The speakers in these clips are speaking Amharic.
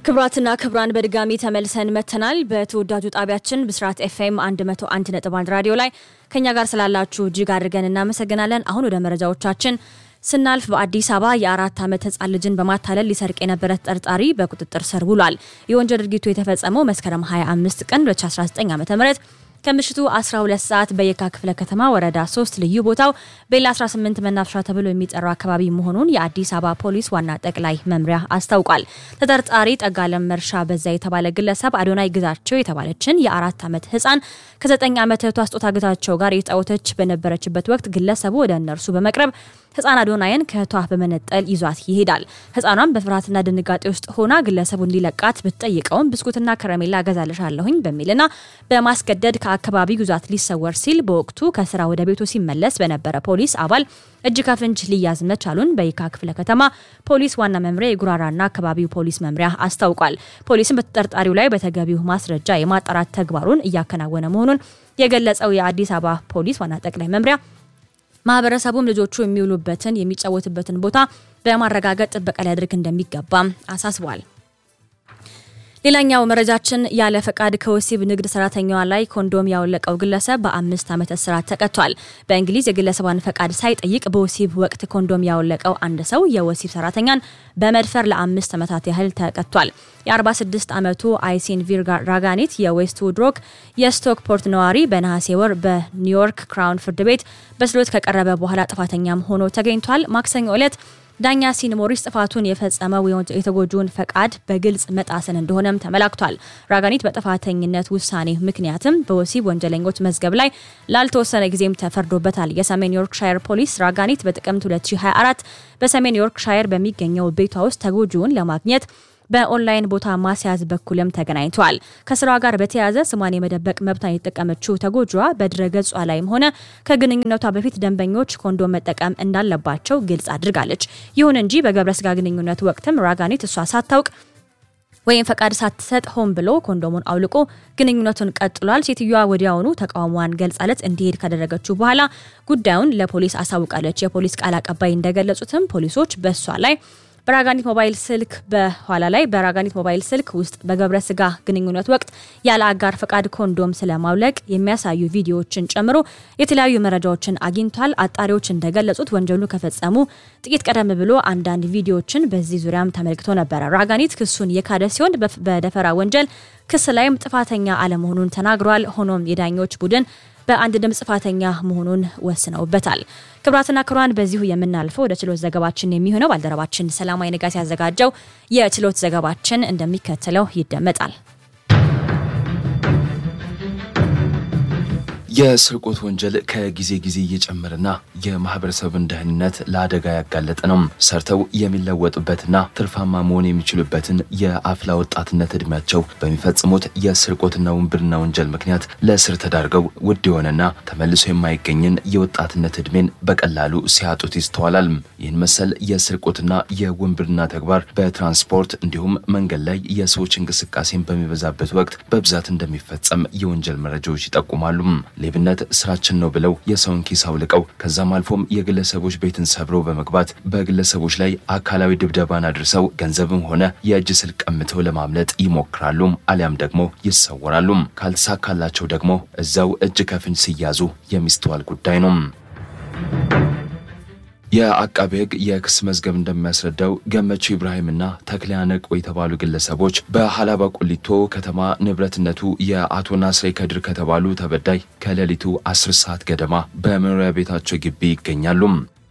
ክብራትና ክብራን በድጋሚ ተመልሰን መተናል። በተወዳጁ ጣቢያችን ብስራት ኤፍኤም 101.1 ራዲዮ ላይ ከኛ ጋር ስላላችሁ እጅግ አድርገን እናመሰግናለን። አሁን ወደ መረጃዎቻችን ስናልፍ በአዲስ አበባ የአራት ዓመት ህጻን ልጅን በማታለል ሊሰርቅ የነበረ ተጠርጣሪ በቁጥጥር ስር ውሏል። የወንጀል ድርጊቱ የተፈጸመው መስከረም 25 ቀን 2019 ዓ ም ከምሽቱ 12 ሰዓት በየካ ክፍለ ከተማ ወረዳ 3 ልዩ ቦታው ቤላ 18 መናፈሻ ተብሎ የሚጠራው አካባቢ መሆኑን የአዲስ አበባ ፖሊስ ዋና ጠቅላይ መምሪያ አስታውቋል። ተጠርጣሪ ጠጋለም መርሻ በዛ የተባለ ግለሰብ አዶናይ ግዛቸው የተባለችን የአራት ዓመት ህፃን ከ9 ዓመት እህቷ ስጦታ ግዛቸው ጋር የተጫወተች በነበረችበት ወቅት ግለሰቡ ወደ እነርሱ በመቅረብ ህፃን አዶናይን ከእህቷ በመነጠል ይዟት ይሄዳል። ህፃኗን በፍርሃትና ድንጋጤ ውስጥ ሆና ግለሰቡ እንዲለቃት ብትጠይቀውም ብስኩትና ከረሜላ እገዛልሻለሁኝ በሚልና በማስገደድ ከአካባቢው ይዟት ሊሰወር ሲል በወቅቱ ከስራ ወደ ቤቱ ሲመለስ በነበረ ፖሊስ አባል እጅ ከፍንጅ ሊያዝ መቻሉን በየካ ክፍለ ከተማ ፖሊስ ዋና መምሪያ የጉራራና አካባቢው ፖሊስ መምሪያ አስታውቋል። ፖሊስም በተጠርጣሪው ላይ በተገቢው ማስረጃ የማጣራት ተግባሩን እያከናወነ መሆኑን የገለጸው የአዲስ አበባ ፖሊስ ዋና ጠቅላይ መምሪያ ማህበረሰቡም ልጆቹ የሚውሉበትን የሚጫወትበትን ቦታ በማረጋገጥ ጥበቃ ሊያደርግ እንደሚገባም አሳስቧል። ሌላኛው መረጃችን ያለ ፈቃድ ከወሲብ ንግድ ሰራተኛዋ ላይ ኮንዶም ያወለቀው ግለሰብ በአምስት ዓመት እስራት ተቀጥቷል። በእንግሊዝ የግለሰቧን ፈቃድ ሳይጠይቅ በወሲብ ወቅት ኮንዶም ያወለቀው አንድ ሰው የወሲብ ሰራተኛን በመድፈር ለአምስት ዓመታት ያህል ተቀጥቷል። የ46 ዓመቱ አይሲን ቪር ራጋኒት የዌስት ውድሮክ የስቶክፖርት ነዋሪ በነሐሴ ወር በኒውዮርክ ክራውን ፍርድ ቤት በችሎት ከቀረበ በኋላ ጥፋተኛም ሆኖ ተገኝቷል። ማክሰኞ ዕለት ዳኛ ሲን ሞሪስ ጥፋቱን የፈጸመው የተጎጂውን ፈቃድ በግልጽ መጣስን እንደሆነም ተመላክቷል። ራጋኒት በጥፋተኝነት ውሳኔ ምክንያትም በወሲብ ወንጀለኞች መዝገብ ላይ ላልተወሰነ ጊዜም ተፈርዶበታል። የሰሜን ዮርክሻየር ፖሊስ ራጋኒት በጥቅምት 2024 በሰሜን ዮርክሻየር በሚገኘው ቤቷ ውስጥ ተጎጂውን ለማግኘት በኦንላይን ቦታ ማስያዝ በኩልም ተገናኝተዋል። ከስራዋ ጋር በተያያዘ ስሟን የመደበቅ መብቷን የተጠቀመችው ተጎጂዋ በድረ ገጿ ላይም ሆነ ከግንኙነቷ በፊት ደንበኞች ኮንዶም መጠቀም እንዳለባቸው ግልጽ አድርጋለች። ይሁን እንጂ በገብረ ስጋ ግንኙነት ወቅትም ራጋኒት እሷ ሳታውቅ ወይም ፈቃድ ሳትሰጥ ሆን ብሎ ኮንዶሙን አውልቆ ግንኙነቱን ቀጥሏል። ሴትዮዋ ወዲያውኑ ተቃውሟን ገልጻለት እንዲሄድ ካደረገችው በኋላ ጉዳዩን ለፖሊስ አሳውቃለች። የፖሊስ ቃል አቀባይ እንደገለጹትም ፖሊሶች በእሷ ላይ በራጋኒት ሞባይል ስልክ በኋላ ላይ በራጋኒት ሞባይል ስልክ ውስጥ በገብረ ስጋ ግንኙነት ወቅት ያለ አጋር ፈቃድ ኮንዶም ስለማውለቅ የሚያሳዩ ቪዲዮዎችን ጨምሮ የተለያዩ መረጃዎችን አግኝቷል። አጣሪዎች እንደገለጹት ወንጀሉ ከፈጸሙ ጥቂት ቀደም ብሎ አንዳንድ ቪዲዮዎችን በዚህ ዙሪያም ተመልክቶ ነበረ። ራጋኒት ክሱን የካደ ሲሆን በደፈራ ወንጀል ክስ ላይም ጥፋተኛ አለመሆኑን ተናግሯል። ሆኖም የዳኞች ቡድን በአንድ ድምፅ ጥፋተኛ መሆኑን ወስነውበታል። ክብራትና ክብሯን በዚሁ የምናልፈው ወደ ችሎት ዘገባችን የሚሆነው ባልደረባችን ሰላማዊ ንጋት ያዘጋጀው የችሎት ዘገባችን እንደሚከተለው ይደመጣል። የስርቆት ወንጀል ከጊዜ ጊዜ እየጨመረና የማህበረሰብን ደህንነት ለአደጋ ያጋለጠ ነው። ሰርተው የሚለወጡበትና ትርፋማ መሆን የሚችሉበትን የአፍላ ወጣትነት እድሜያቸው በሚፈጽሙት የስርቆትና ውንብድና ወንጀል ምክንያት ለእስር ተዳርገው ውድ የሆነና ተመልሶ የማይገኝን የወጣትነት እድሜን በቀላሉ ሲያጡት ይስተዋላል። ይህን መሰል የስርቆትና የውንብድና ተግባር በትራንስፖርት እንዲሁም መንገድ ላይ የሰዎች እንቅስቃሴን በሚበዛበት ወቅት በብዛት እንደሚፈጸም የወንጀል መረጃዎች ይጠቁማሉ። ሌብነት ስራችን ነው ብለው የሰውን ኪስ አውልቀው ከዛም አልፎም የግለሰቦች ቤትን ሰብረው በመግባት በግለሰቦች ላይ አካላዊ ድብደባን አድርሰው ገንዘብም ሆነ የእጅ ስልክ ቀምተው ለማምለጥ ይሞክራሉ፣ አሊያም ደግሞ ይሰወራሉ። ካልተሳካላቸው ደግሞ እዛው እጅ ከፍንጅ ሲያዙ የሚስተዋል ጉዳይ ነው። የአቃቤ ሕግ የክስ መዝገብ እንደሚያስረዳው ገመቹ ኢብራሂምና ተክሊያ ነቆ የተባሉ ግለሰቦች በሀላባ ቁሊቶ ከተማ ንብረትነቱ የአቶ ናስሬ ከድር ከተባሉ ተበዳይ ከሌሊቱ 10 ሰዓት ገደማ በመኖሪያ ቤታቸው ግቢ ይገኛሉ።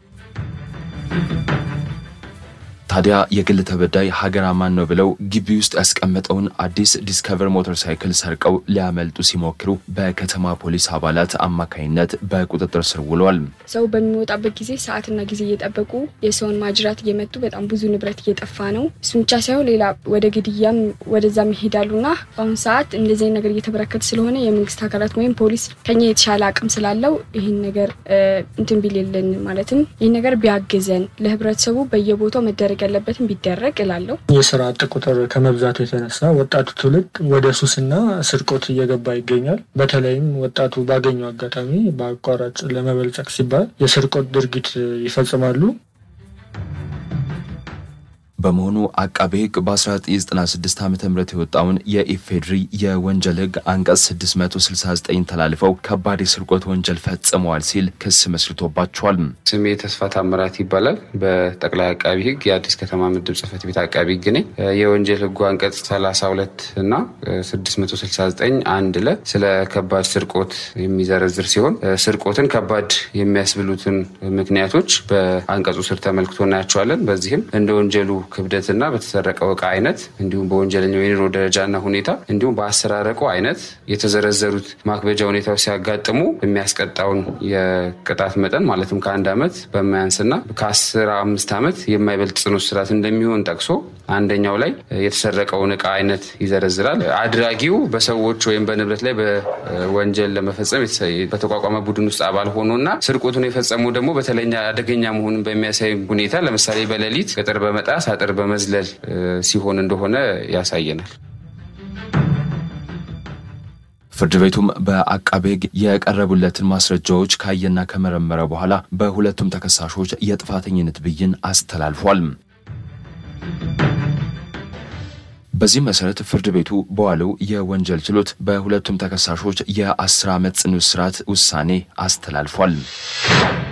ታዲያ የግል ተበዳይ ሀገር አማን ነው ብለው ግቢ ውስጥ ያስቀመጠውን አዲስ ዲስከቨር ሞተር ሳይክል ሰርቀው ሊያመልጡ ሲሞክሩ በከተማ ፖሊስ አባላት አማካኝነት በቁጥጥር ስር ውለዋል። ሰው በሚወጣበት ጊዜ ሰዓትና ጊዜ እየጠበቁ የሰውን ማጅራት እየመቱ በጣም ብዙ ንብረት እየጠፋ ነው። እሱ ብቻ ሳይሆን ሌላ ወደ ግድያም ወደዛም ይሄዳሉና በአሁኑ ሰዓት እንደዚህ ነገር እየተበረከተ ስለሆነ የመንግስት አካላት ወይም ፖሊስ ከኛ የተሻለ አቅም ስላለው ይህን ነገር እንትን ቢል የለን ማለትም ይህን ነገር ቢያግዘን ለህብረተሰቡ በየቦታው መደረግ ያለበትን ቢደረግ እላለሁ። የስራ አጥ ቁጥር ከመብዛቱ የተነሳ ወጣቱ ትውልድ ወደ ሱስና ስርቆት እየገባ ይገኛል። በተለይም ወጣቱ ባገኘው አጋጣሚ በአቋራጭ ለመበልጸግ ሲባል የስርቆት ድርጊት ይፈጽማሉ። በመሆኑ አቃቤ ሕግ በ1996 ዓ ም የወጣውን የኢፌድሪ የወንጀል ሕግ አንቀጽ 669 ተላልፈው ከባድ የስርቆት ወንጀል ፈጽመዋል ሲል ክስ መስርቶባቸዋል። ስሜ ተስፋ ታምራት ይባላል። በጠቅላይ አቃቢ ሕግ የአዲስ ከተማ ምድብ ጽሕፈት ቤት አቃቢ ሕግ ነኝ። የወንጀል ሕጉ አንቀጽ 32 እና 669 አንድ ለ ስለ ከባድ ስርቆት የሚዘረዝር ሲሆን ስርቆትን ከባድ የሚያስብሉትን ምክንያቶች በአንቀጹ ስር ተመልክቶ እናያቸዋለን። በዚህም እንደ ወንጀሉ ክብደትና በተሰረቀው እቃ አይነት እንዲሁም በወንጀለኛው የኑሮ ደረጃና ሁኔታ እንዲሁም በአሰራረቁ አይነት የተዘረዘሩት ማክበጃ ሁኔታዎች ሲያጋጥሙ የሚያስቀጣውን የቅጣት መጠን ማለትም ከአንድ ዓመት በማያንስና ከአስራ አምስት ዓመት የማይበልጥ ጽኑ እስራት እንደሚሆን ጠቅሶ አንደኛው ላይ የተሰረቀውን እቃ አይነት ይዘረዝራል። አድራጊው በሰዎች ወይም በንብረት ላይ በወንጀል ለመፈጸም በተቋቋመ ቡድን ውስጥ አባል ሆኖና ስርቆቱን የፈጸመው ደግሞ በተለኛ አደገኛ መሆኑን በሚያሳይ ሁኔታ ለምሳሌ በሌሊት ቅጥር በመጣስ አጥር በመዝለል ሲሆን እንደሆነ ያሳየናል። ፍርድ ቤቱም በአቃቤ ሕግ የቀረቡለትን ማስረጃዎች ካየና ከመረመረ በኋላ በሁለቱም ተከሳሾች የጥፋተኝነት ብይን አስተላልፏል። በዚህ መሰረት ፍርድ ቤቱ በዋለው የወንጀል ችሎት በሁለቱም ተከሳሾች የአስር ዓመት ጽኑ እስራት ውሳኔ አስተላልፏል።